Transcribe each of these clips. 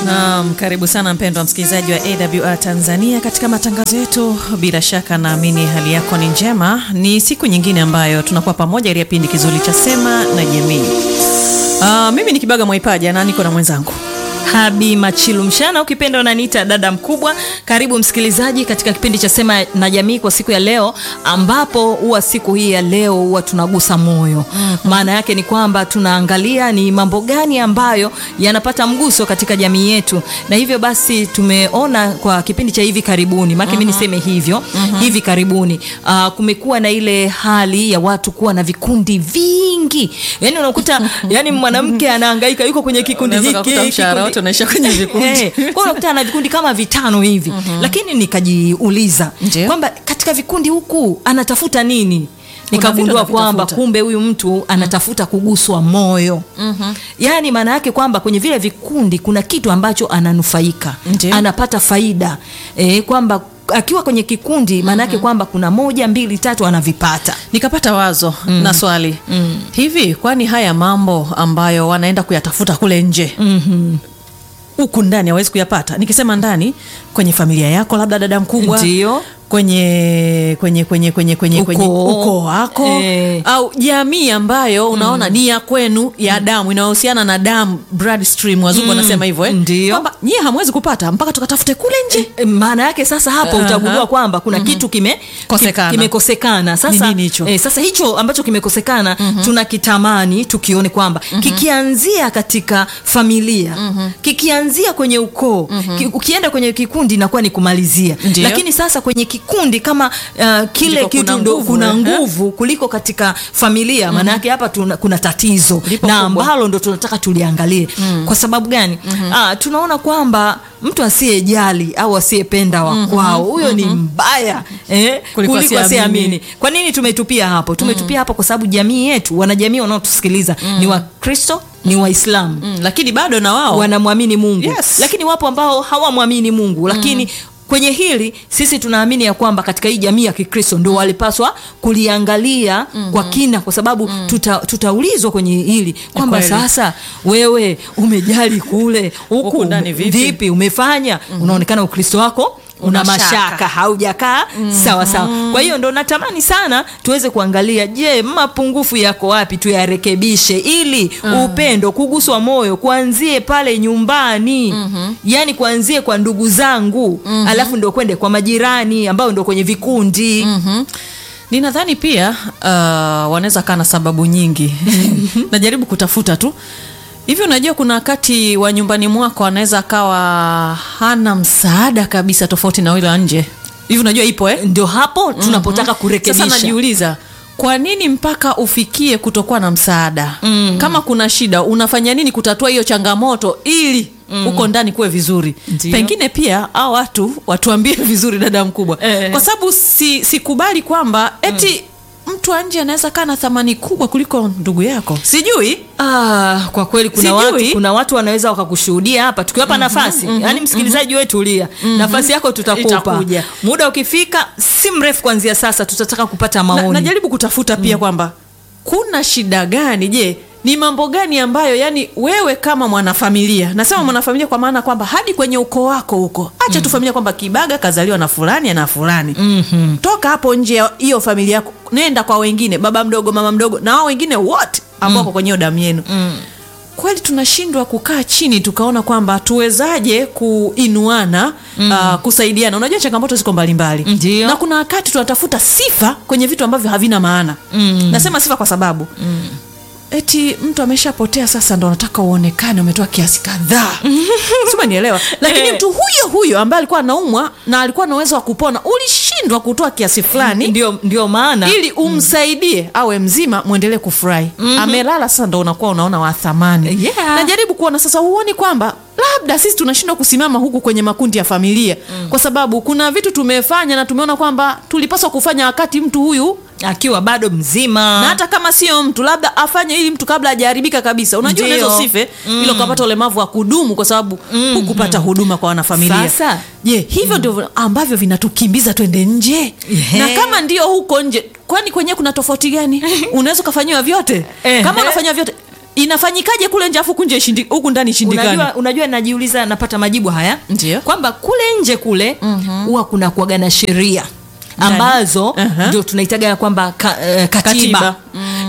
Naam, karibu sana mpendwa msikilizaji wa AWR Tanzania katika matangazo yetu. Bila shaka naamini hali yako ni njema. Ni siku nyingine ambayo tunakuwa pamoja ili kipindi kizuri cha Sema na Jamii. Uh, mimi ni Kibaga Mwaipaja na niko na mwenzangu Habi Machilu Mshana, ukipenda unaniita dada mkubwa. Karibu msikilizaji katika kipindi cha Sema na Jamii kwa siku ya leo, ambapo huwa siku hii ya leo huwa tunagusa moyo. Maana yake ni kwamba tunaangalia ni mambo gani ambayo yanapata mguso katika jamii yetu, na hivyo basi tumeona kwa kipindi cha hivi karibuni, maana mimi niseme hivyo hivi karibuni, uh, kumekuwa na ile hali ya watu kuwa na vikundi vingi, yani unakuta yani mwanamke anahangaika yuko kwenye kikundi Unaweza hiki kukuta mshahara kikundi- wote unaisha kwenye vikundi. Eh, kwa hiyo unakuta na vikundi kama vitano hivi lakini nikajiuliza Ndio. kwamba katika vikundi huku anatafuta nini vitu nikagundua kwamba anavitafuta. kumbe huyu mtu anatafuta kuguswa moyo yaani maana yake kwamba kwenye vile vikundi kuna kitu ambacho ananufaika Ndio. anapata faida eh, kwamba akiwa kwenye kikundi maana yake kwamba kuna moja mbili tatu anavipata nikapata wazo na swali hivi, kwani haya mambo ambayo wanaenda kuyatafuta kule nje huku ndani hawezi kuyapata? Nikisema ndani, kwenye familia yako, labda dada mkubwa, Ndio. kwenye kwenye kwenye kwenye kwenye kwenye Ukoo. ukoo wako Eh. au jamii ambayo unaona ni ya kwenu ya damu inayohusiana na damu blood stream, wazungu wanasema hivyo eh? Ndio. kwamba nyie hamwezi kupata mpaka tukatafute kule nje. E, maana yake sasa hapo Aha. utagundua kwamba kuna kitu kime Kosekana. ki- kimekosekana sasa Ni nini hicho? eh, sasa hicho ambacho kimekosekana tunakitamani tukione kwamba kikianzia katika familia kikianzia kwenye ukoo ki, ukienda kwenye kikundi inakuwa ni kumalizia Ndio. lakini sasa kwenye kikundi kama uh, kile Ndiko kitu kuna ndo nguvu, kuna eh? nguvu kuliko katika familia maana yake hapa tuna, kuna tatizo Lipo na kubwa. ambalo ndo tunataka tuliangalie kwa sababu gani ah, tunaona kwamba mtu asiyejali au asiyependa wa kwao huyo ni mbaya eh, Kuliko kuliko asiyeamini. asiyeamini kwa nini tumetupia hapo tumetupia hapo kwa sababu jamii yetu wanajamii wanaotusikiliza ni wakristo ni waislamu Mm, lakini bado na wao wanamwamini mungu Yes. lakini wapo ambao hawamwamini mungu lakini kwenye hili sisi tunaamini ya kwamba katika hii jamii ya kikristo ndo walipaswa kuliangalia kwa kina kwa sababu tuta, tutaulizwa kwenye hili kwamba kweli. sasa wewe umejali kule Huku huku ndani vipi? vipi umefanya unaonekana ukristo wako una Una shaka. mashaka haujakaa sawa sawa kwa hiyo ndo natamani sana tuweze kuangalia je mapungufu yako wapi tuyarekebishe ili upendo kuguswa moyo kuanzie pale nyumbani yaani kuanzie kwa ndugu zangu alafu ndo kwende kwa majirani ambao ndo kwenye vikundi Mhm. ninadhani pia uh, wanaweza kaa na sababu nyingi najaribu kutafuta tu hivi unajua kuna wakati wa nyumbani mwako anaweza akawa hana msaada kabisa tofauti na ule wa nje hivi unajua ipo eh? ndio hapo tunapotaka sasa kurekebisha najiuliza kwa nini mpaka ufikie kutokuwa na msaada mm. kama kuna shida unafanya nini kutatua hiyo changamoto ili huko ndani kuwe vizuri Ndio. pengine pia au watu watuambie vizuri dada mkubwa Eh. kwa sababu si, sikubali kwamba eti mtu wa nje anaweza kaa na thamani kubwa kuliko ndugu yako sijui Ah, kwa kweli kuna Sijui. watu, kuna watu wanaweza wakakushuhudia hapa tukiwapa nafasi yaani msikilizaji wewe tulia nafasi yako tutakupa Itakuja. muda ukifika si mrefu kuanzia sasa tutataka kupata na, maoni najaribu kutafuta pia kwamba kuna shida gani je ni mambo gani ambayo yani wewe kama mwanafamilia nasema mwanafamilia kwa maana kwamba hadi kwenye ukoo wako huko acha tu familia kwamba kibaga kazaliwa na fulani na fulani mm-hmm. toka hapo nje ya hiyo familia yako nenda kwa wengine baba mdogo mama mdogo na wao wengine wote ambao wako kwenye hiyo damu yenu kweli tunashindwa kukaa chini tukaona kwamba tuwezaje kuinuana mm. uh, kusaidiana unajua changamoto ziko mbalimbali Ndio. na kuna wakati tunatafuta sifa kwenye vitu ambavyo havina maana mm. nasema sifa kwa sababu mm. eti mtu ameshapotea sasa ndo nataka uonekane umetoa kiasi kadhaa sima nielewa lakini Eh. mtu huyo huyo ambaye alikuwa anaumwa na alikuwa na uwezo wa kupona ulishindwa kutoa kiasi fulani ndio, ndio maana ili umsaidie awe mzima mwendelee kufurahi amelala sasa ndo unakuwa unaona wa thamani Yeah. najaribu kuona sasa huoni kwamba labda sisi tunashindwa kusimama huku kwenye makundi ya familia kwa sababu kuna vitu tumefanya na tumeona kwamba tulipaswa kufanya wakati mtu huyu akiwa bado mzima na hata kama sio mtu labda afanye ili mtu kabla hajaharibika kabisa unajua Ndio. unaweza usife ilo ukapata ulemavu wa kudumu kwa sababu hukupata huduma kwa wanafamilia Sasa. je hivyo ndio ambavyo vinatukimbiza twende nje Ehe. na kama ndio huko nje kwani kwenyewe kuna tofauti gani unaweza ukafanyiwa vyote Ehe. kama unafanyiwa vyote inafanyikaje kule nje afu kunje ishindi- huku ndani ishindikani unajua, unajua najiuliza napata majibu haya Ndio. kwamba kule nje kule huwa kuna kuaga na sheria ambazo Aha. ndio tunaitaga ya kwamba ka, eh, katiba, Katiba.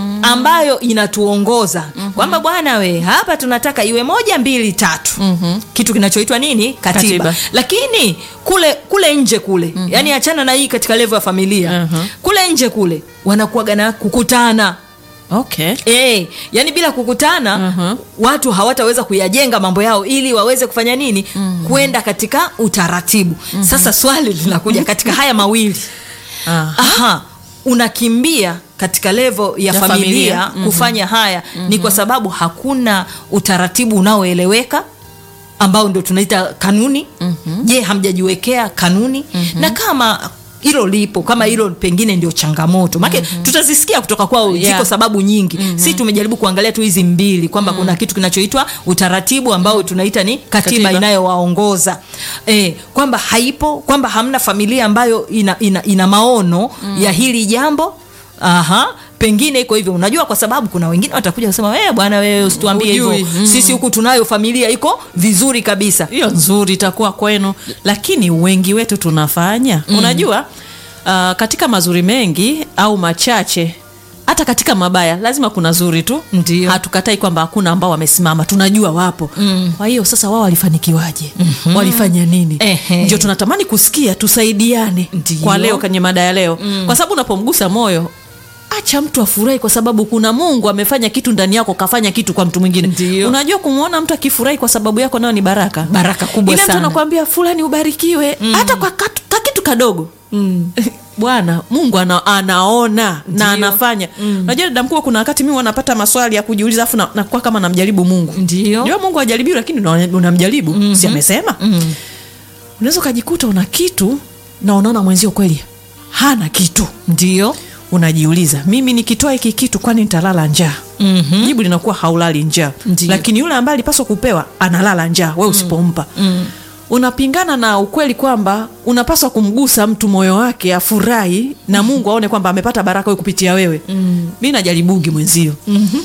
ambayo inatuongoza kwamba bwana we hapa tunataka iwe moja mbili tatu kitu kinachoitwa nini katiba, Katiba. lakini kule kule nje kule yani achana na hii katika levo ya familia Aha. kule nje kule wanakuaga na kukutana okay E, yani bila kukutana Mhm. watu hawataweza kuyajenga mambo yao ili waweze kufanya nini kwenda katika utaratibu sasa swali linakuja katika haya mawili Aha. aha unakimbia katika levo ya, Ya familia, familia. kufanya haya ni kwa sababu hakuna utaratibu unaoeleweka ambao ndio tunaita kanuni je hamjajiwekea kanuni na kama hilo lipo kama hilo pengine ndio changamoto maake tutazisikia kutoka kwao Yeah. ziko sababu nyingi si tumejaribu kuangalia tu hizi mbili kwamba kuna kitu kinachoitwa utaratibu ambao tunaita ni katiba, Katiba. inayowaongoza e, kwamba haipo kwamba hamna familia ambayo ina, ina, ina maono ya hili jambo aha pengine iko hivyo unajua kwa sababu kuna wengine watakuja kusema eh bwana wewe usituambie hivyo Hujui. Mm. sisi huku tunayo familia iko vizuri kabisa hiyo nzuri itakuwa kwenu lakini wengi wetu tunafanya unajua uh, katika mazuri mengi au machache hata katika mabaya lazima kuna zuri tu Ndio. hatukatai kwamba hakuna ambao wamesimama tunajua wapo mm. kwa hiyo sasa wao walifanikiwaje mm-hmm. walifanya nini Ehe. ndio tunatamani kusikia tusaidiane Ndio. kwa leo kwenye mada ya leo mm. kwa sababu unapomgusa moyo acha mtu afurahi kwa sababu kuna mungu amefanya kitu ndani yako kafanya kitu kwa mtu mwingine Ndio. unajua kumwona mtu akifurahi kwa sababu yako nayo ni baraka Baraka kubwa Ile mtu sana. anakuambia fulani ubarikiwe hata kwa katu- ka kitu kadogo mm. bwana mungu ana, anaona na anafanya unajua dada mkubwa kuna wakati mi wanapata maswali ya kujiuliza afu na- nakuwa kama namjaribu mungu Ndio. Unajua mungu ajaribiwi lakini una- unamjaribu si amesema Mm. unaweza ukajikuta una kitu na unaona mwenzio kweli hana kitu ndio unajiuliza mimi nikitoa hiki kitu kwani nitalala njaa Mhm. jibu linakuwa haulali njaa Ndiyo. lakini yule ambaye alipaswa kupewa analala njaa we usipompa Mm. unapingana na ukweli kwamba unapaswa kumgusa mtu moyo wake afurahi na mungu aone kwamba amepata baraka we kupitia wewe mm. mi najaribugi mwenzio Mhm.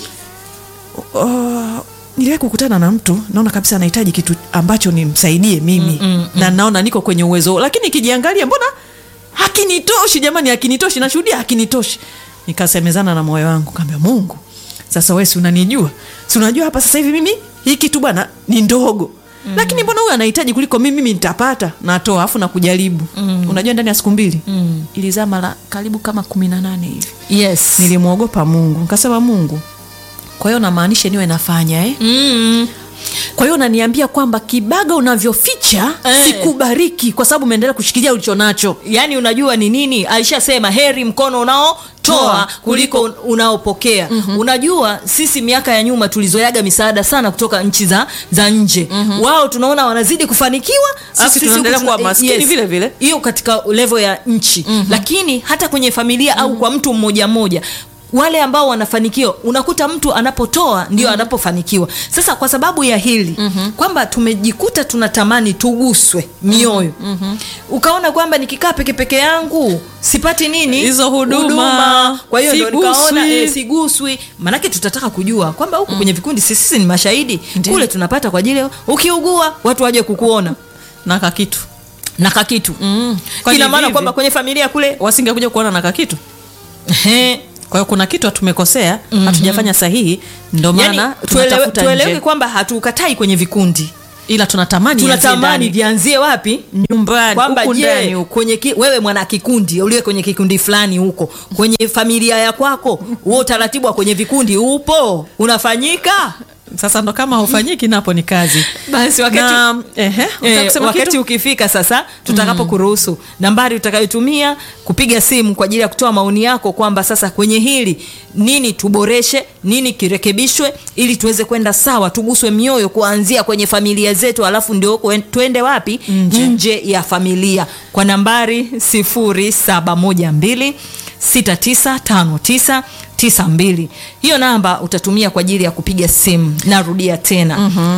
uh, niliwahi kukutana na mtu naona kabisa anahitaji kitu ambacho nimsaidie mimi Mm, mm, na naona niko kwenye uwezo huo. lakini ikijiangalia mbona hakinitoshi jamani hakinitoshi nashuhudia hakinitoshi nikasemezana na moyo wangu kaambia mungu sasa we si unanijua si unajua hapa sasa hivi mimi hii kitu bwana ni ndogo mm. lakini mbona huyu anahitaji kuliko mimi mimi nitapata natoa afu na kujaribu mm. unajua ndani ya siku mbili Mm. ilizaa mara karibu kama kumi na nane hivi yes nilimwogopa mungu nikasema mungu kwa hiyo namaanisha niwe nafanya eh? mm. kwa hiyo unaniambia kwamba kibaga unavyoficha Eh. sikubariki kwa sababu umeendelea kushikilia ulicho nacho yaani unajua ni nini alishasema heri mkono unaotoa Toa, kuliko un- unaopokea mm-hmm. unajua sisi miaka ya nyuma tulizoyaga misaada sana kutoka nchi za, za nje mm-hmm. wao tunaona wanazidi kufanikiwa Sisi alafu tunaendelea huku tuna- kuwa maskini vile vile. hiyo katika levo ya nchi mm-hmm. lakini hata kwenye familia mm-hmm. au kwa mtu mmoja mmoja wale ambao wanafanikiwa unakuta mtu anapotoa ndio mm-hmm. anapofanikiwa sasa kwa sababu ya hili mm-hmm. kwamba tumejikuta tunatamani tuguswe mioyo mm-hmm. ukaona kwamba nikikaa peke peke yangu sipati nini Hizo huduma. kwa hiyo ndo Siguswi. nikaona e, siguswi maanake tutataka kujua kwamba huku kwenye vikundi sisi sisi ni mashahidi Ndiyo. kule tunapata kwa ajili ya ukiugua watu waje kukuona na kakitu na kakitu mm. Kwani ina maana vivi? kwamba kwenye familia kule wasingekuja kuona na kakitu ehe, kwa hiyo kuna kitu tumekosea mm-hmm. hatujafanya sahihi ndo yani maana tuelewe, tunatafuta tueleweke nje kwamba hatukatai kwenye vikundi ila tunatamani ianzie tunatamani ndani. vianzie wapi nyumbani kwamba huku ndani je huku. kwenye ki, wewe mwana kikundi uliwe kwenye kikundi fulani huko kwenye familia ya kwako huo utaratibu wa kwenye vikundi upo unafanyika sasa ndo kama haufanyiki napo ni kazi basi wakati na, ehe, unataka Eh, kusema wakati kitu? ukifika sasa tutakapo kuruhusu nambari utakayotumia kupiga simu kwa ajili ya kutoa maoni yako kwamba sasa kwenye hili nini tuboreshe nini kirekebishwe ili tuweze kwenda sawa tuguswe mioyo kuanzia kwenye familia zetu alafu ndio kwen- twende wapi nje, nje ya familia kwa nambari 0712 695992 hiyo namba utatumia kwa ajili ya kupiga simu narudia tena mm-hmm.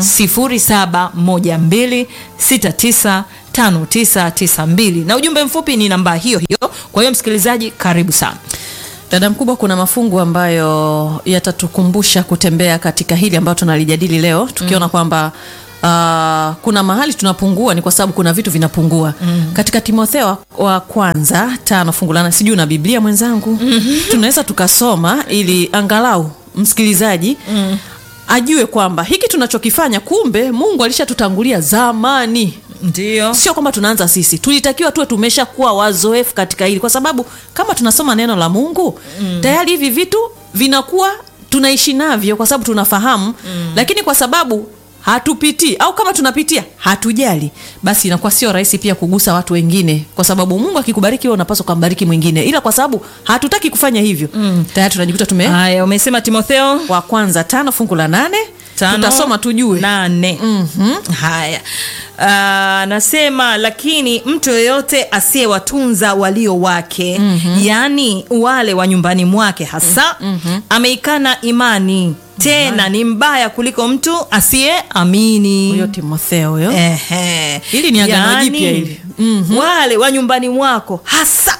0712695992 na ujumbe mfupi ni namba hiyo hiyo kwa hiyo msikilizaji karibu sana Dada mkubwa, kuna mafungu ambayo yatatukumbusha kutembea katika hili ambayo tunalijadili leo, tukiona kwamba uh, kuna mahali tunapungua, ni kwa sababu kuna vitu vinapungua katika Timotheo wa- wa kwanza tano fungu la nane. Sijui na Biblia mwenzangu, tunaweza tukasoma ili angalau msikilizaji ajue kwamba hiki tunachokifanya kumbe Mungu alishatutangulia zamani ndio sio kwamba tunaanza sisi tulitakiwa tuwe tumeshakuwa wazoefu katika hili kwa sababu kama tunasoma neno la mungu mm. tayari hivi vitu vinakuwa tunaishi navyo kwa sababu tunafahamu mm. lakini kwa sababu hatupitii au kama tunapitia hatujali basi inakuwa sio rahisi pia kugusa watu wengine kwa sababu mungu akikubariki wewe unapaswa kumbariki mwingine ila kwa sababu hatutaki kufanya hivyo mm. tayari tunajikuta tume haya umesema timotheo wa kwanza tano fungu la nane Tano, tutasoma tujue nane haya Ah, nasema lakini mtu yoyote asiyewatunza walio wake yaani wale wa nyumbani mwake hasa ameikana imani tena ni mbaya kuliko mtu asiyeamini huyo timotheo huyo Ehe. Hili ni agano Yaani, jipya hili. wale wa nyumbani mwako hasa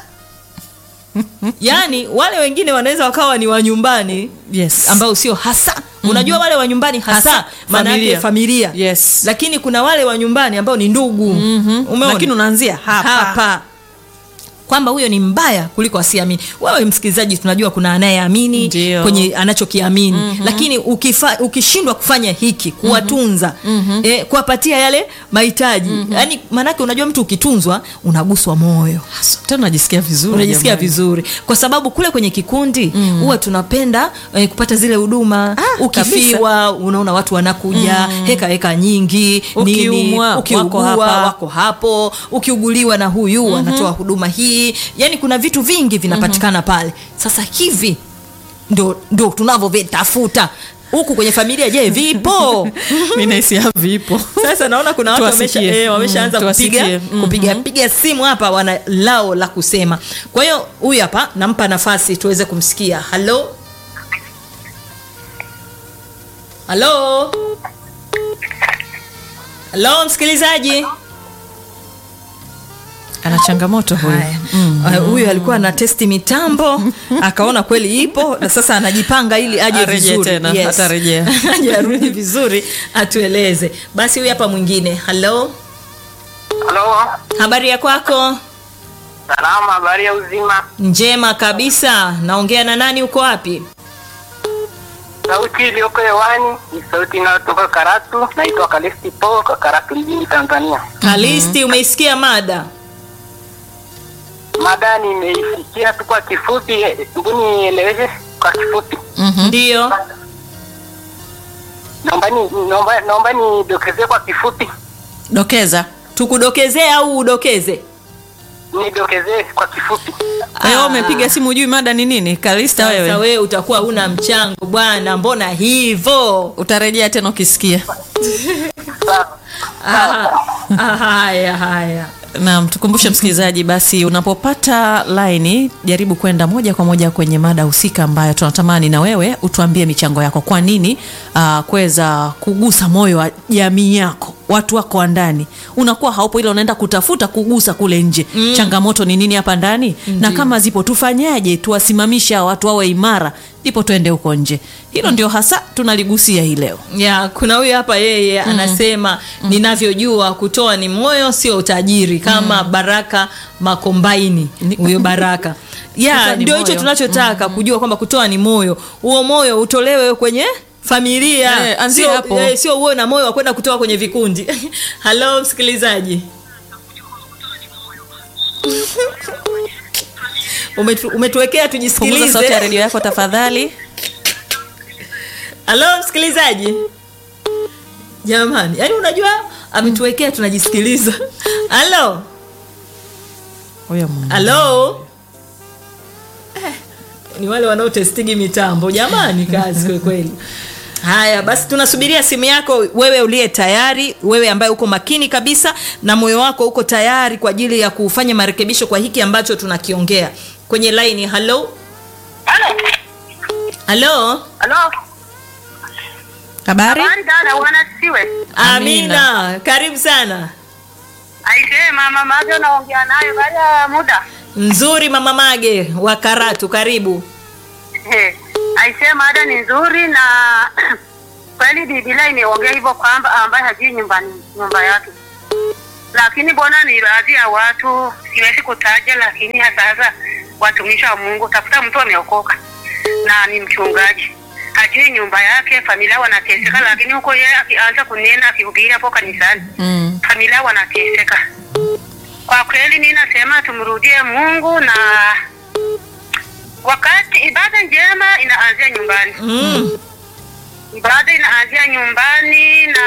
yaani wale wengine wanaweza wakawa ni wa nyumbani yes. ambao sio hasa unajua wale wa nyumbani hasa, Hasa, maana yake familia. familia Yes. lakini kuna wale wa nyumbani ambao ni ndugu Umeona? lakini unaanzia hapa, hapa kwamba huyo ni mbaya kuliko asiamini wewe msikilizaji tunajua kuna anayeamini Ndio. kwenye anachokiamini mm-hmm. lakini ukifa, ukishindwa kufanya hiki kuwatunza mm-hmm. eh, kuwapatia yale mahitaji mm-hmm. yaani maanake unajua mtu ukitunzwa unaguswa moyo tena unajisikia vizuri unajisikia jamani. vizuri kwa sababu kule kwenye kikundi huwa tunapenda eh, kupata zile huduma Ah, ukifiwa unaona watu wanakuja heka heka nyingi nini, Ukiumwa, wako ukiugua hapa. wako hapo ukiuguliwa na huyu anatoa huduma hii yani kuna vitu vingi vinapatikana pale sasa hivi ndo, ndo tunavyovitafuta huku kwenye familia je vipo mi nahisi vipo sasa naona kuna watu wamesha, Tuwasikie. eh, wameshaanza Mm, kupiga tuwasikie. Mhm. kupiga piga simu hapa wana lao la kusema kwa hiyo huyu hapa nampa nafasi tuweze kumsikia halo halo halo msikilizaji ana changamoto huyu Haya. Ah, huyu alikuwa ana testi mitambo akaona kweli ipo na sasa anajipanga ili aje Arejee vizuri tena, atarejea. aje arudi vizuri atueleze basi huyu hapa mwingine halo Halo, habari ya kwako salama, habari ya uzima. njema kabisa naongea na nani uko wapi Sauti iliyoko hewani ni sauti inayotoka Karatu. Naitwa Kalesti Po, kwa Karatu mjini Tanzania. kalisti umeisikia mada Mada nimeisikia tu kwa kifupi, hebu nieleweshe kwa kifupi. ndiyo Naomba ni naomba naomba nidokezee kwa kifupi, dokeza tukudokezee au udokeze nidokezee kwa kifupi. kwa hiyo umepiga simu ujui mada ni nini kalista sasa wewe wewe utakuwa una mchango bwana mbona hivo utarejea tena ukisikia Sawa. Ah, ah, haya haya naam tukumbushe msikilizaji basi unapopata laini jaribu kwenda moja kwa moja kwenye mada husika ambayo tunatamani na wewe utuambie michango yako kwa nini uh, kuweza kugusa moyo wa jamii yako watu wako wa ndani unakuwa haupo ila unaenda kutafuta kugusa kule nje mm. changamoto ni nini hapa ndani na kama zipo tufanyaje tuwasimamisha hawa watu wawe imara ndipo tuende huko nje hilo ndio hasa tunaligusia hii leo ya kuna huyu hapa yeye anasema ninavyojua kutoa ni moyo sio utajiri kama baraka makombaini Ni- huyo baraka Kutoa ya ni ndio hicho moyo. tunachotaka kujua kwamba kutoa ni moyo huo moyo utolewe kwenye familia Eh, anzia sio, hapo. eh, sio uwe na moyo wa kwenda kutoa kwenye vikundi halo msikilizaji Umetu, umetuwekea punguza sauti ya tujisikilize redio yako tafadhali halo msikilizaji jamani yaani unajua ametuwekea tunajisikiliza halo huyo Mungu. halo eh, ni wale wanaotestigi mitambo jamani kazi kwekweli haya basi tunasubiria simu yako wewe uliye tayari wewe ambaye uko makini kabisa na moyo wako uko tayari kwa ajili ya kufanya marekebisho kwa hiki ambacho tunakiongea kwenye laini halo Halo, halo halo, habari habari dada, wanasiwe amina, Amina. karibu sana aisee, mama Majo naongea nayo baada ya muda. nzuri mama mage wa karatu karibu Eh, aisee, mada ni nzuri na kweli Biblia imeongea hivyo kwamba ambaye hajui nyumbani nyumba yake, lakini bona ni baadhi ya watu, siwezi kutaja, lakini hasa hasa watumishi wa Mungu, tafuta mtu ameokoka na ni mchungaji hajui nyumba yake, familia wanateseka, lakini huko yeye akianza kunena akihubiri hapo kanisani Mm. familia wanateseka. Kwa kweli mi nasema tumrudie Mungu na wakati ibada njema inaanzia nyumbani. mm. Ibada inaanzia nyumbani na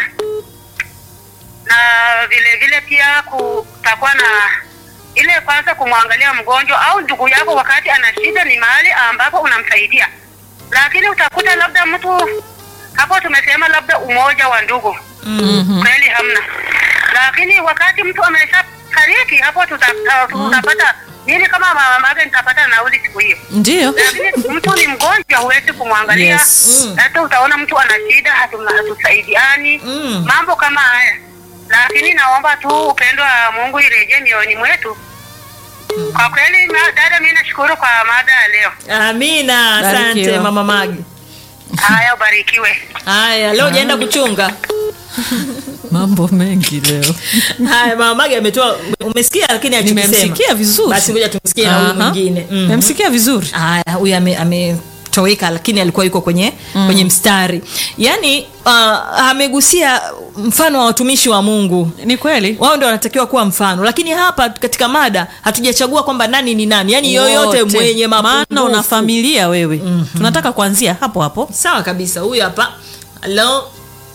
na vile vile pia kutakuwa na ile kwanza kumwangalia mgonjwa au ndugu yako wakati ana shida, ni mahali ambapo unamsaidia, lakini utakuta labda mtu hapo, tumesema labda umoja wa ndugu Mhm. kweli hamna, lakini wakati mtu amesha fariki hapo tuta- tutapata nini? Kama mama yake nitapata nauli siku hiyo, Ndiyo. lakini mtu ni mgonjwa, huwezi kumwangalia Yes. Mm. hata utaona mtu ana shida, hatu- hatusaidiani Mm. mambo kama haya, lakini naomba tu upendo wa Mungu irejee mioyoni mwetu. Kwa kweli ma- dada, mimi nashukuru kwa mada ya leo. amina asante Barikiwa. mama magi Haya, ubarikiwe. haya leo jaenda kuchunga Mambo mengi leo. haya mama magi ametoa umesikia lakini achokisema. Nimemsikia vizuri. basi ngoja tumsikie na huyu Aha. mwingine mm. Nimemsikia vizuri. haya huyu ame- ametoweka lakini alikuwa yuko kwenye mm. kwenye mstari yaani uh, amegusia mfano wa watumishi wa mungu Ni kweli. wao ndio wanatakiwa kuwa mfano lakini hapa katika mada hatujachagua kwamba nani ni nani yaani yoyote Wote. mwenye maana una mapungufu familia wewe. Tunataka kuanzia hapo hapo. sawa kabisa huyu hapa halo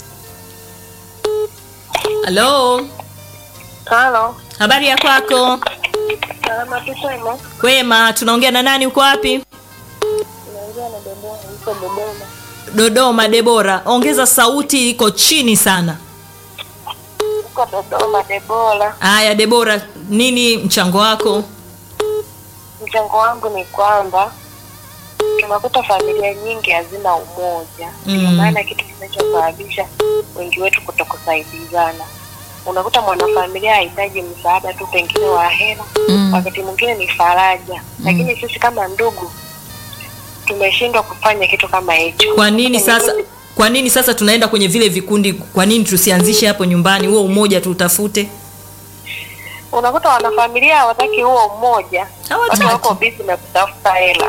halo Halo, habari ya kwako salama tu kwema? kwema tunaongea na nani uko wapi Naongea na Dodoma, niko Dodoma. dodoma debora ongeza sauti iko chini sana Niko Dodoma, Debora. haya debora nini mchango wako Mchango wangu ni kwamba tunakuta familia nyingi hazina umoja, Mm. ndio maana kitu kinachosababisha wengi wetu kutokusaidizana. Unakuta mwanafamilia hahitaji msaada tu pengine wa hela, Mm. wakati mwingine ni faraja, lakini sisi kama ndugu tumeshindwa kufanya kitu kama hicho. kwa nini sasa kwa nini sasa tunaenda kwenye vile vikundi kwa nini tusianzishe hapo nyumbani huo umoja tutafute Unakuta wanafamilia hawataki huo umoja, Hawataki. watu wako busy na kutafuta hela.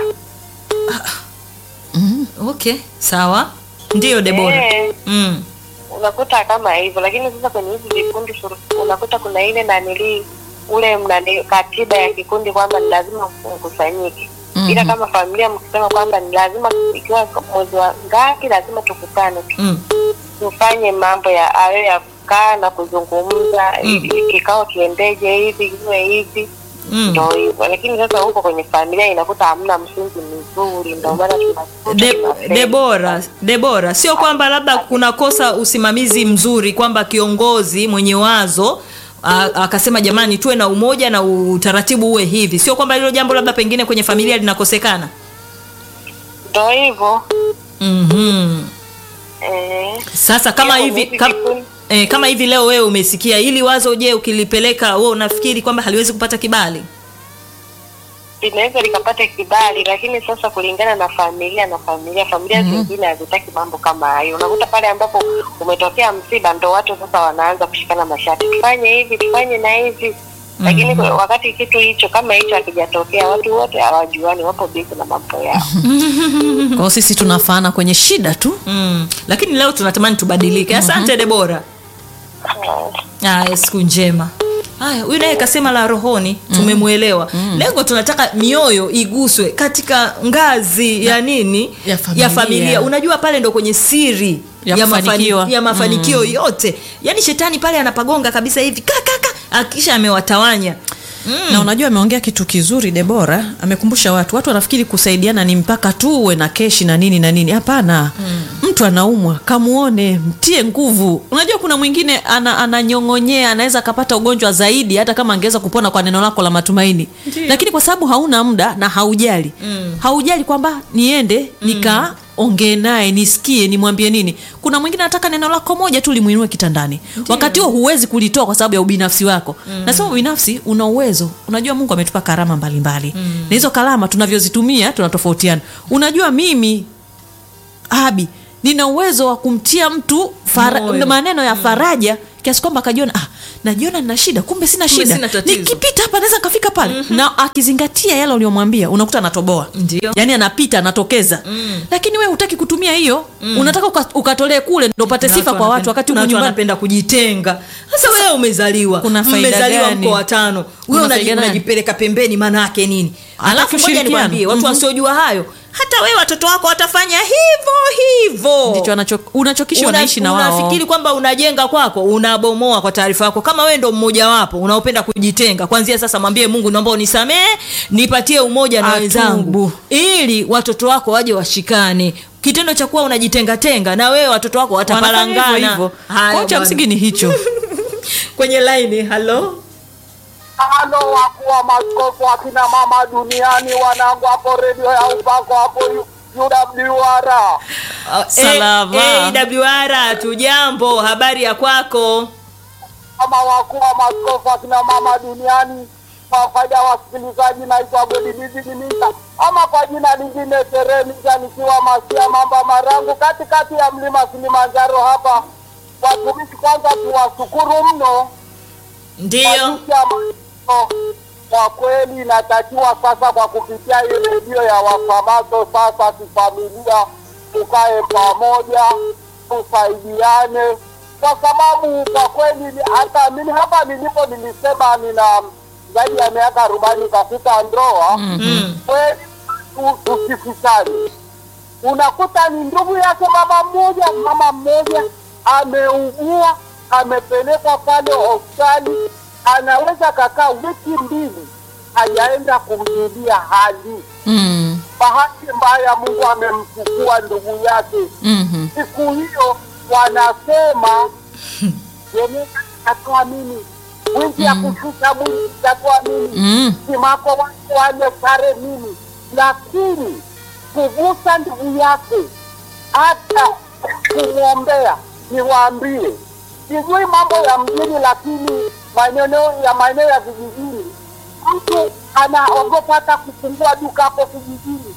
Mm. okay sawa ndiyo debora Eh, mm. unakuta kama hivyo, lakini sasa kwenye hizi vikundi suru- unakuta kuna ile nanili ule mnani katiba ya kikundi kwamba ni lazima mkusanyike Mhm. ila kama familia mkisema kwamba ni lazima ikiwa mwezi wa ngapi lazima tukutane tu- Mm. tufanye mambo ya ayo ya kukaa na kuzungumza Mm. ili kikao kiendeje hivi iwe hivi Mm. ndo hivyo lakini sasa huko kwenye familia inakuta hamna msingi mzuri ndo maana tunakuta De, tunafeli. debora debora sio kwamba labda kunakosa usimamizi mzuri kwamba kiongozi mwenye wazo a- akasema jamani tuwe na umoja na utaratibu uwe hivi sio kwamba hilo jambo labda pengine kwenye familia linakosekana ndo hivyo mm-hmm. eh, sasa kama Hiyo hivi hivi kam, vikundi- eh, kama hivi leo wewe umesikia ili wazo je ukilipeleka wewe unafikiri kwamba haliwezi kupata kibali linaweza likapata kibali lakini sasa kulingana na familia na familia familia zingine hazitaki mambo kama hayo unakuta pale ambapo umetokea msiba ndo watu sasa wanaanza kushikana mashati tufanye hivi tufanye na hivi lakini kwa- wakati kitu hicho kama hicho hakijatokea watu wote hawajuani wapo bizi na mambo yao Kwa hiyo sisi tunafaana kwenye shida tu. mm. lakini leo tunatamani tubadilike asante debora Haya, siku njema. Haya, huyu naye kasema la rohoni, tumemwelewa. Lengo tunataka mioyo iguswe katika ngazi ya nini? ya familia. ya familia. Unajua pale ndo kwenye siri Ya mafani- kufanikiwa. ya mafanikio yote. Yaani shetani pale anapagonga kabisa hivi kakaka akisha amewatawanya. na unajua ameongea kitu kizuri debora amekumbusha watu watu wanafikiri kusaidiana ni mpaka tu uwe na keshi na nini na nini hapana mtu anaumwa kamuone mtie nguvu unajua kuna mwingine ana, ananyong'onyea anaweza akapata ugonjwa zaidi hata kama angeweza kupona kwa neno lako la matumaini lakini kwa sababu hauna muda na haujali haujali kwamba niende nika ongee naye nisikie nimwambie nini kuna mwingine anataka neno lako moja tu limuinue kitandani wakati huo huwezi kulitoa kwa sababu ya ubinafsi wako mm. nasema ubinafsi una uwezo unajua mungu ametupa karama mbalimbali mm. na hizo karama tunavyozitumia tunatofautiana unajua mimi abi nina uwezo wa kumtia mtu fara, Moyo. maneno ya faraja kiasi kwamba akajiona ah, najiona nina shida kumbe sina Kumbe shida sina tatizo. nikipita hapa naweza nikafika pale mm-hmm. na akizingatia yale uliomwambia unakuta anatoboa Ndio. yaani anapita anatokeza mm. lakini we hutaki kutumia hiyo mm. unataka uka, ukatolee kule ndo upate Na sifa watu kwa wanapenda- watu wakati kuna huko watu nyumbani wanapenda kujitenga sasa wewe umezaliwa Kuna faida mmezaliwa gani? mko watano Kuna wewe unaji- faida gani? unajipeleka pembeni maana yake nini Hataki alafu moja ushirikiano. nikwambie watu Mhm. wasiojua hayo hata wewe watoto wako watafanya hivyo hivyo ndicho anacho- unachokisha Una- unaishi na wao unafikiri kwamba unajenga kwako unabomoa kwa taarifa yako kama wewe ndo mmojawapo unaopenda kujitenga kwanzia sasa mwambie mungu naomba unisamee nipatie umoja na Atubu. wenzangu ili watoto wako waje washikane kitendo cha kuwa unajitengatenga na wewe watoto wako wanafanya hivyo watapalangana hivyo Haya kwao cha bwana. msingi ni hicho kwenye laini halo Halo, wakuu wa maskofu akina mama duniani, wanangu hapo redio ya upako hapo U- UWR. Uh, Salama. eh, AWR tujambo habari ya kwako Kama wakuu wa maskofu akina mama duniani, kwa faida ya wasikilizaji, naitwa Godilizi Dimisa ama kwa jina lingine Serenika, nikiwa Masia Mamba Marangu, katikati ya mlima Kilimanjaro hapa. Watumishi kwanza tuwashukuru mno ndio Kupitia maneno, kwa kweli inatakiwa sasa kwa kupitia hii redio ya wafamaso sasa kifamilia tukae pamoja tusaidiane kwa sababu kwa kweli ni- hata mimi hapa nilipo nilisema nina zaidi ya miaka arobaini katika ndoa mm. kweli tu- tusifichane unakuta ni ndugu yake mama mmoja mama mmoja ameugua amepelekwa pale hospitali anaweza kakaa wiki mbili hajaenda kumjulia hali mm. bahati mbaya mungu amemchukua ndugu yake mm-hmm. siku hiyo wanasema yenyewe itatoa mimi wiki ya kushusha mwili itatoa mimi mm. simako wake wale sare mimi lakini kugusa ndugu yake hata kumwombea niwaambie sijui mambo ya mjini lakini maeneo ya maeneo ya vijijini mtu anaogopa hata kufungua duka hapo kijijini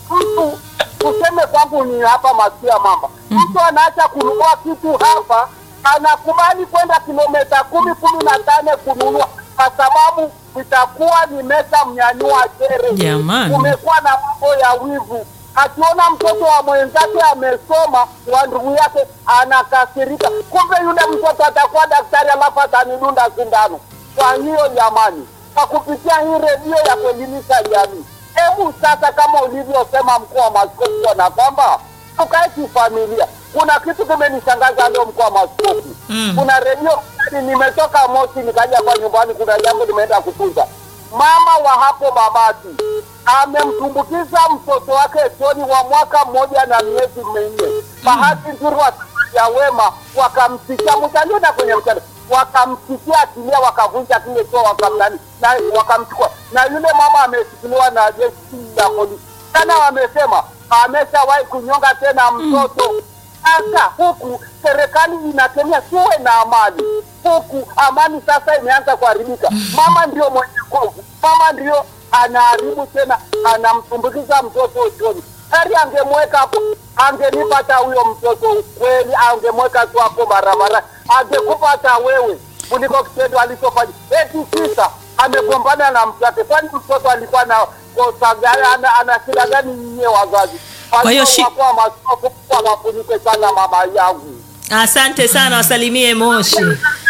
mtu tuseme kwangu ni hapa masia mamba mtu anaacha kununua kitu hapa anakubali kwenda kilomita kumi kumi na tane kununua kwa sababu itakuwa nimesha mnyanyua chere Jamani. kumekuwa na mambo ya wivu akiona mtoto wa mwenzake amesoma wa ndugu yake anakasirika kumbe yule mtoto atakuwa daktari alafu atanidunda sindano kwa hiyo jamani kwa kupitia hii redio ya kuelimisha jamii hebu sasa kama ulivyosema mkuu wa maskofu na kwamba tukae kifamilia kuna kitu kimenishangaza leo mkuu wa maskofu Mm. kuna redio fulani, nimetoka moshi nikaja kwa nyumbani kuna jambo limeenda kutunza mama wa hapo babati amemtumbukiza mtoto wake choni wa mwaka mmoja na miezi minne bahati nzuri ya wema wakamsikia mtaliona kwenye mtandao wakamsikia akilia wakavunja kile choo wakamnani na wakamchukua na yule mama ameshikiliwa na jeshi la polisi sana wamesema ameshawahi kunyonga tena mtoto sasa huku serikali inakemea tuwe na amani huku amani sasa imeanza kuharibika mama ndio mwenye nguvu mama ndio anaharibu tena anamtumbukiza mtoto uchoni heri angemweka hapo angenipata huyo mtoto kweli angemweka tu hapo barabara angekupa hata wewe kuliko kitendo alichofanya eti kisa amegombana na mtoto kwani mtoto alikuwa na kosa gani ana, ana shida gani nyinyi wazazi Kwa hiyo shi- wakuwa maskofu wawafunike sana mama yangu asante sana wasalimie moshi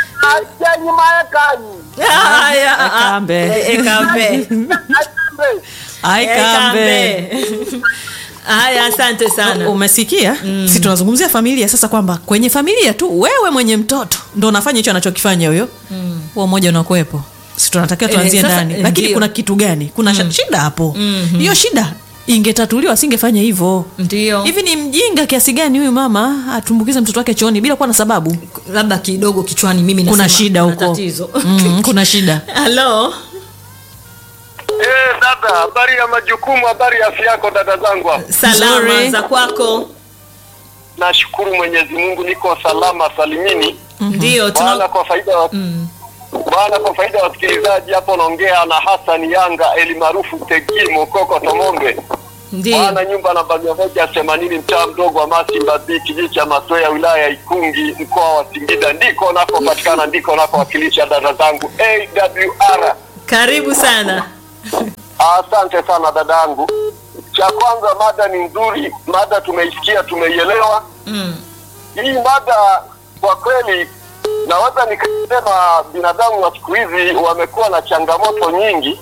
ajenyi maekani haya Ekambe. eh, ekambe aikambe haya asante sana umesikia mm. si tunazungumzia familia sasa kwamba kwenye familia tu wewe mwenye mtoto ndo unafanya hicho anachokifanya huyo mm. huo mmoja unakuwepo si tunatakiwa Eh, tuanzie sasa, ndani eh, lakini ndio. kuna kitu gani kuna mm. shida hapo Mhm. hiyo shida ingetatuliwa asingefanya hivyo ndio hivi ni mjinga kiasi gani huyu mama atumbukize mtoto wake chooni bila kuwa na sababu labda kidogo kichwani mimi kuna nasema shida kuna huko tatizo mm, kuna shida halo Eh, dada, habari ya majukumu, habari ya afya yako dada zangu hapo. salama Nzuri. za kwako Nashukuru Mwenyezi Mungu niko salama salimini. ndio Bwana tuna kwa faida wa Bwana kwa faida ya wasikilizaji hapo naongea na Hassan Yanga eli maarufu Tegi Mokoko Tomombe. ndio Bwana nyumba namba mia moja themanini mtaa mdogo wa Masimba B kijiji cha Masoya wilaya ya Ikungi mkoa wa Singida ndiko nakopatikana ndiko nakowakilisha dada zangu AWR. karibu sana Asante sana dadangu. Cha kwanza, mada ni nzuri, mada tumeisikia, tumeielewa. mm. Hii mada kwa kweli, naweza nikasema binadamu wa siku hizi wamekuwa na changamoto nyingi.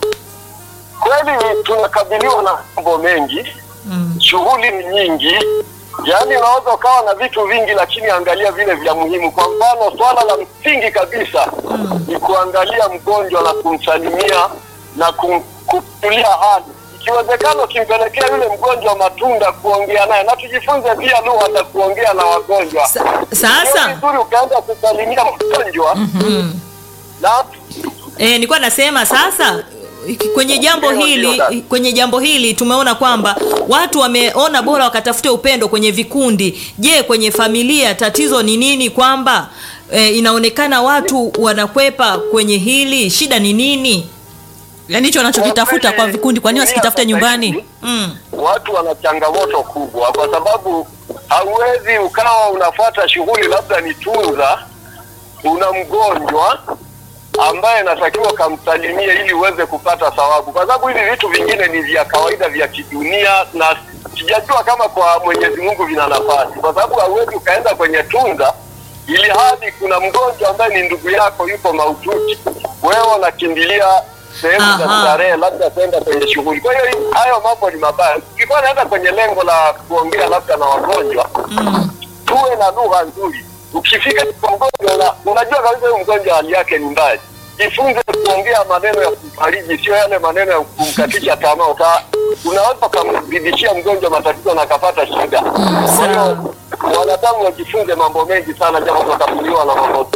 Kweli tunakabiliwa na mambo mengi, Mm. shughuli ni nyingi, yaani unaweza ukawa na vitu vingi, lakini angalia vile vya muhimu. Kwa mfano, swala la msingi kabisa ni kuangalia mgonjwa na kumsalimia na kum, kumjulia hali. Ikiwezekana ukimpelekea yule mgonjwa matunda, kuongea naye, na tujifunze pia lugha za kuongea na wagonjwa. Sa- Sio sasa vizuri ukaanza kusalimia mgonjwa mm. na E, nilikuwa nasema sasa kwenye jambo Ndio, hili ndio, dada. kwenye jambo hili tumeona kwamba watu wameona bora wakatafute upendo kwenye vikundi. Je, kwenye familia tatizo ni nini? Kwamba e, inaonekana watu wanakwepa kwenye hili, shida ni nini? yaani hicho wanachokitafuta kwa vikundi kwa nini wasikitafute nyumbani Mm. watu wana changamoto kubwa, kwa sababu hauwezi ukawa unafuata shughuli, labda ni tunza, una mgonjwa ambaye natakiwa kamsalimie ili uweze kupata thawabu, kwa sababu hivi vitu vingine ni vya kawaida vya kidunia, na sijajua kama kwa Mwenyezi Mungu vina nafasi, kwa sababu hauwezi ukaenda kwenye tunza ili hadi kuna mgonjwa ambaye ni ndugu yako yuko mahututi, wewe unakimbilia sehemu za Aha. starehe, labda kwenda kwenye shughuli. Kwa hiyo hii- hayo mambo ni mabaya. Ukikuwa naenda kwenye lengo la kuongea labda na wagonjwa Mm. tuwe na lugha nzuri. Ukifika kwa mgonjwa una, unajua kabisa huyu mgonjwa hali yake ni mbaya, jifunze kuongea maneno ya kumfariji, sio yale maneno ya kumkatisha tamaa. Uta, unaweza ukamzidishia mgonjwa matatizo na akapata shida. Kwa hiyo wanadamu wajifunze mambo mengi sana, japo tunakabiliwa na mambo.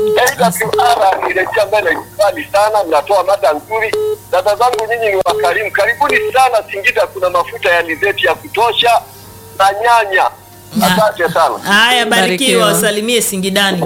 AWR ni redio ambayo inaikubali sana, mnatoa mada nzuri. Dada zangu nyinyi ni wakarimu, karibuni sana Singida. Kuna mafuta ya alizeti ya kutosha na nyanya. Asante sana. Haya, barikiwa, Barikiwa. wasalimie Singidani.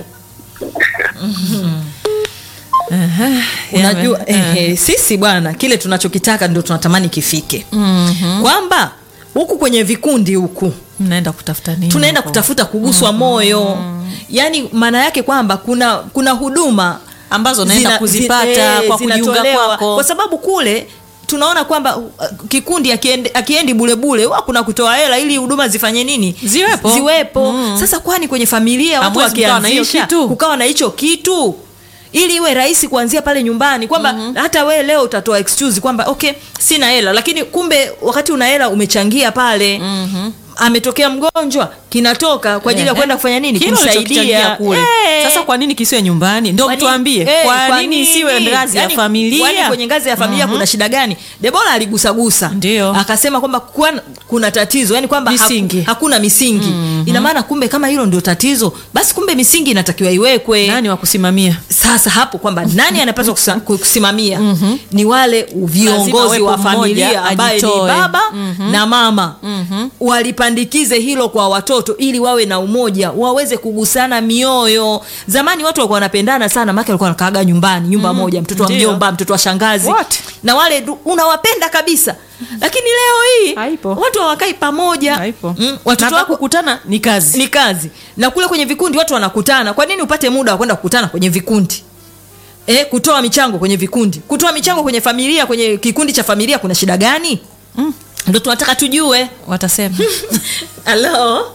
Aha, Unajua yame- eh, eh, sisi bwana, kile tunachokitaka ndio tunatamani kifike, Mhm. kwamba huku kwenye vikundi huku mnaenda kutafuta nini tunaenda huko? kutafuta kuguswa moyo yaani maana yake kwamba kuna kuna huduma Ambazo unaenda kuzipata kwa kujiunga zinatolewa. kwako. kwa sababu kule tunaona kwamba uh, kikundi akiendi, akiendi bulebule huwa kuna kutoa hela ili huduma zifanye nini Ziwepo. ziwepo. Mm. sasa kwani kwenye familia watu Hamwezi kukawa na hiyo wakianzisha kitu? kukawa na hicho kitu ili iwe rahisi kuanzia pale nyumbani kwamba hata we leo utatoa excuse kwamba okay sina hela lakini kumbe wakati una hela umechangia pale ametokea mgonjwa kinatoka kwa ajili ya Ehe. kwenda kufanya nini Kile ulichokichangia kumsaidia kule Eh. sasa kwa nini kisiwe nyumbani ndio Kwa nini- mtuambie eh, kwa nini isiwe ngazi ya Yaani, familia kwani kwenye ngazi ya familia kuna shida gani debora aligusagusa Ndio. akasema kwamba kuna, kuna tatizo yani kwamba haku- Misingi. hakuna misingi ina maana kumbe kama hilo ndio tatizo basi kumbe misingi inatakiwa iwekwe nani wa kusimamia sasa hapo kwamba nani anapaswa kusa- kusimamia ni wale viongozi awepo wa mmoja familia ambaye ni ajitoe. baba na mama walipandikize hilo kwa watoto ili wawe na umoja waweze kugusana mioyo zamani watu walikuwa wanapendana sana maake walikuwa wanakaaga nyumbani nyumba moja mtoto wa Ndio. mjomba mtoto wa shangazi Wote. na wale du- unawapenda kabisa lakini leo hii Haipo. watu hawakai pamoja Haipo. mm, Na watoto hata wako kukutana ni kazi ni kazi na kule kwenye vikundi watu wanakutana kwa nini upate muda wa kwenda kukutana kwenye vikundi e, kutoa michango kwenye vikundi kutoa michango kwenye familia kwenye kikundi cha familia kuna shida gani Mm. ndo tunataka tujue watasema halo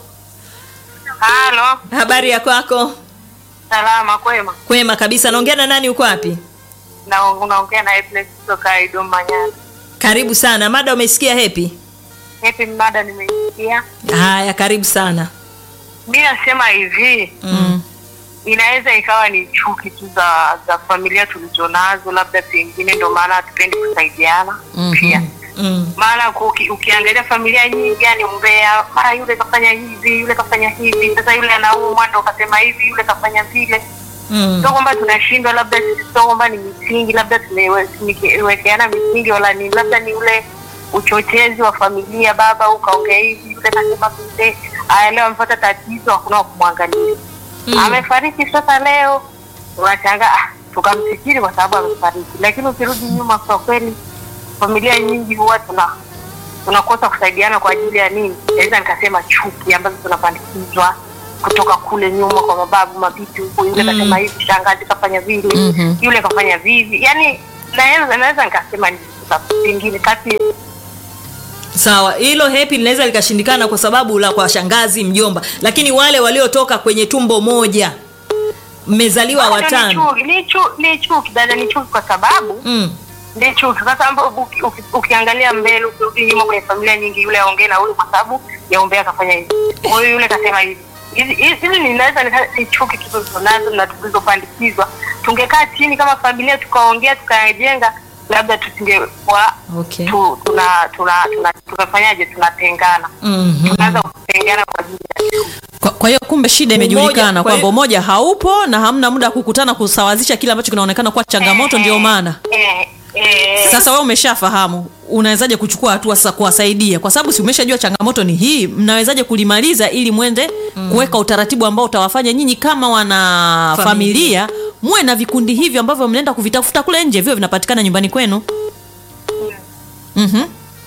Halo, habari ya kwako salama kwema. kwema kabisa naongea na nani uko wapi Na unaongea na Happiness kutoka Idoma Nyanda. karibu sana mada umesikia hepi Happy mada nimeisikia. haya karibu sana Mi nasema hivi mm. inaweza ikawa ni chuki tu za za familia tulizonazo, labda pengine ndo maana hatupendi kusaidiana pia Mm. maana uki, ukiangalia familia nyingi yani umbea, mara yule kafanya hivi, yule kafanya hivi, sasa yule anaumwa ndo kasema hivi, yule kafanya vile. Mm. Sio kwamba tunashindwa, labda sisi sio kwamba ni misingi, labda tumewekeana misingi, wala ni labda ni ule uchochezi wa familia, baba ukaongea hivi, yule kasema vile, aya leo amepata tatizo, hakuna wa kumwangalia amefariki sasa leo unachanga ah, tukamfikiri kwa sababu amefariki, lakini ukirudi nyuma, kwa kweli familia nyingi huwa tuna tunakosa kusaidiana kwa ajili ya nini? Naweza nikasema chuki ambazo tunapandikizwa kutoka kule nyuma kwa mababu mabibi huko, yule kasema hivi, shangazi kafanya vile, Mhm. yule kafanya vivi, yani naweza naweza nikasema ni pengine kati sawa hilo hepi linaweza likashindikana kwa sababu la kwa shangazi mjomba lakini wale waliotoka kwenye tumbo moja mmezaliwa Bado watano Ni chuki, ni chuki, ni chuki dada, ni chuki kwa sababu mm. ni chuki. Sasa ambapo uki- uki- ukiangalia mbele, ukirudi nyuma kwenye familia nyingi, yule aongee na huyu kwa sababu ya umbea akafanya hivi, huyu yule kasema hivi. Hizi hizi- hizi ninaweza nika- ni chuki tulizonazo na tulizopandikizwa. Tungekaa chini kama familia tukaongea tukajenga, labda tusingekuwa okay. tu, tuna tuna tuna tunafanyaje, tunatengana Mhm. tunaanza kutengana kwa ajili ya chuki. Kwa, kwa hiyo kumbe shida Umoja, imejulikana kwa kwamba hiyo- umoja haupo na hamna muda wa kukutana kusawazisha kile ambacho kinaonekana kuwa changamoto, ndio maana eh, eh, sasa wewe umeshafahamu unawezaje kuchukua hatua sasa kuwasaidia kwa sababu si umeshajua changamoto ni hii mnawezaje kulimaliza ili mwende kuweka utaratibu ambao utawafanya nyinyi kama wana Familia. familia, muwe na vikundi hivyo ambavyo mnaenda kuvitafuta kule nje vio vinapatikana nyumbani kwenu mm-hmm.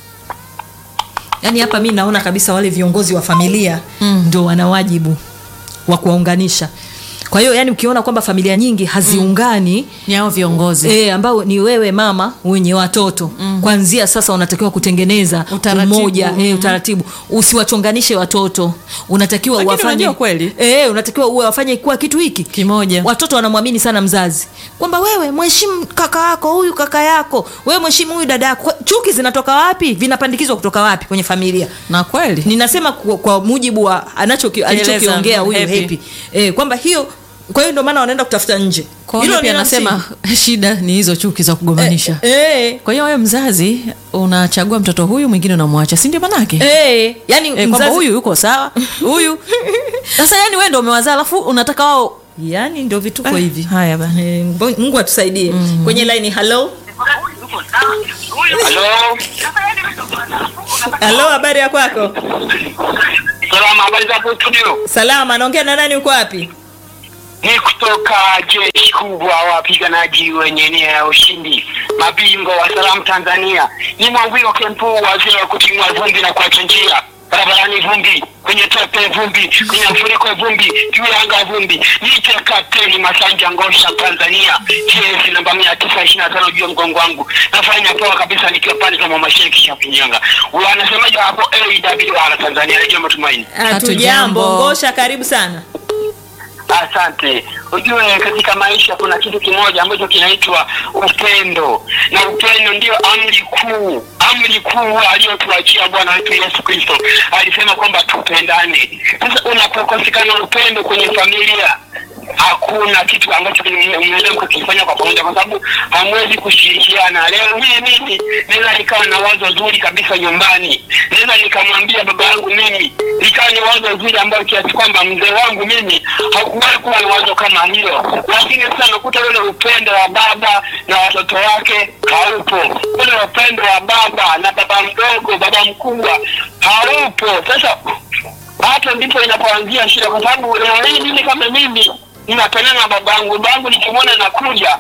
yaani hapa mi naona kabisa wale viongozi wa familia mm. ndo wana wajibu wa kuwaunganisha kwa hiyo yani ukiona kwamba familia nyingi haziungani ni hao viongozi E, ambao ni wewe mama wenye watoto mm. kwanzia sasa unatakiwa kutengeneza Utaratibu. umoja e, utaratibu usiwachonganishe watoto unatakiwa Lakini uwafanye unajua kweli. e, unatakiwa uwe wafanye kuwa kitu hiki kimoja watoto wanamwamini sana mzazi kwamba wewe mheshimu kaka yako huyu kaka yako wewe mheshimu huyu dada yako Kwa- chuki zinatoka wapi vinapandikizwa kutoka wapi kwenye familia na kweli ninasema kwa, kwa mujibu wa anachoki- alichokiongea huyu Happy. Happy. E, kwamba hiyo kwa hiyo ndio maana wanaenda kutafuta nje kwa Hilo hiyo pia ni la anasema msingi. shida ni hizo chuki za kugombanisha Eh, eh, kwa hiyo wewe mzazi unachagua mtoto huyu mwingine unamwacha si ndio manake eh, yani Eh, kwamba mzazi- huyu yuko sawa huyu sasa yani wewe ndio umewazaa alafu unataka wao yani ndio vituko Eh, hivi haya bana Eh, Mbo- mungu atusaidie kwenye line halo Halo, halo habari ya kwako salama, habari za hapo studio? salama naongea na nani uko wapi Ni kutoka jeshi kubwa wapiganaji wenye nia ya ushindi, mabingwa wa salamu Tanzania. Ni Mwangwiro Kempu, wazee wa kutimua vumbi na kuacha njia barabarani vumbi, kwenye tepe vumbi, kwenye mfuriko vumbi, juu ya anga vumbi. Niite Kapteni Masanja Ngosha Tanzania, jezi namba mia tisa ishirini na tano juu ya mgongo wangu. Nafanya poa kabisa nikiwa pande za Mamasheki Shapinyanga. Wanasemaje hapo AWR Tanzania, Redio Matumaini. hatujambo Hatujambo. ngosha karibu sana Asante. Ujue katika maisha kuna kitu kimoja ambacho kinaitwa upendo, na upendo ndio amri kuu, amri kuu aliyotuachia Bwana wetu Yesu Kristo. Alisema kwamba tupendane. Sasa unapokosekana upendo kwenye familia hakuna kitu ambacho kina- mnaweza mkakifanya kwa pamoja, kwa sababu hamwezi kushirikiana. Leo hii mimi naweza nikawa na wazo zuri kabisa nyumbani, naweza nikamwambia baba yangu mimi, nikawa ni wazo zuri ambayo kiasi kwamba mzee wangu mimi hakuwahi kuwa na wazo kama hilo, lakini sasa nakuta ule upendo wa baba na watoto wake haupo, ule upendo wa baba na baba mdogo, baba mkubwa haupo. Sasa hapo ndipo inapoanzia shida, kwa sababu leo hii mimi kama mimi ninapendana na babangu, babangu nikimwona nakuja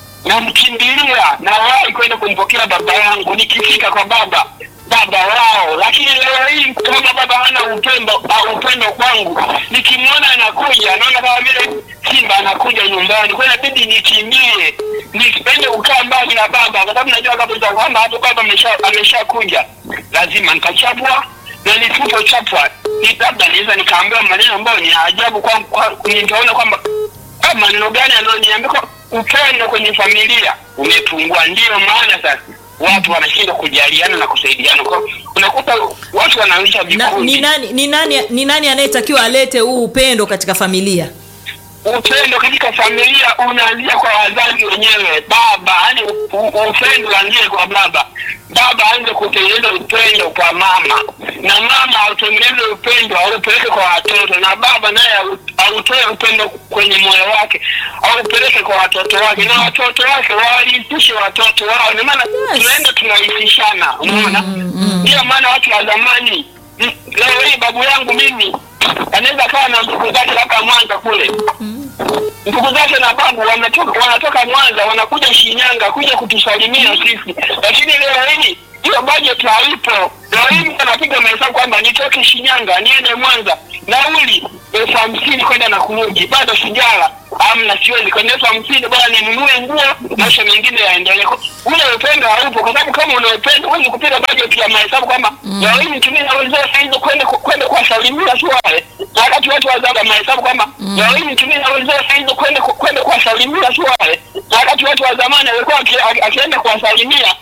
namkimbilia na wahi kwenda kumpokea baba yangu, nikifika kwa baba baba wao. Lakini leo hii kama baba hana upendo au upendo kwangu, nikimwona anakuja naona kama vile simba anakuja nyumbani, kwa hiyo inabidi nikimbie, nisipende kukaa mbali na baba, kwa sababu najua kabisa kwamba hata baba amesha ameshakuja, lazima nitachapwa na nisipochapwa ni labda naweza nikaambiwa maneno ambayo ni ya ajabu kwangu, kwa- nitaona kwamba ah, maneno gani anayoniambia kwa upendo kwenye familia umepungua. Ndiyo maana sasa watu wanashindwa kujaliana na kusaidiana, kwa unakuta watu wanaanzisha na, vikundi ni nani ni nani ni nani anayetakiwa alete huu upendo katika familia upendo katika familia unaanzia kwa wazazi wenyewe, baba. Yani upendo uanzie kwa baba, baba aanze kutengeneza upendo kwa mama, na mama autengeneze upendo aupeleke kwa watoto, na baba naye au- autoe upendo kwenye moyo wake au upeleke kwa watoto wake na watoto wake wawarithishe watoto wao ni maana tunaenda tunaithishana umeona ndio maana watu wa zamani mm, leo hii babu yangu mimi anaweza kawa na ndugu zake labda mwanza kule ndugu zake na babu wanatoka, wanatoka Mwanza wanakuja Shinyanga kuja kutusalimia sisi, lakini leo hii hiyo budget haipo. Leo hii mtu anapiga mahesabu kwamba nitoke Shinyanga niende Mwanza, nauli elfu hamsini kwenda na kurudi, bado sijala amna, siwezi kwenda elfu hamsini bwana, ninunue nguo, maisha mengine yaendelee. Ule upendo haupo, kwa sababu kama una upendo huwezi kupiga budget ya mahesabu kwamba leo hii nitumie nauli zote hizo kwenda kwenda kuwasalimia tu wale, na wakati watu wazaga mahesabu kwamba leo hii nitumie nauli zote hizo kwenda kwenda kuwasalimia tu wale, na wakati watu wa zamani walikuwa aki- aki- akienda kuwasalimia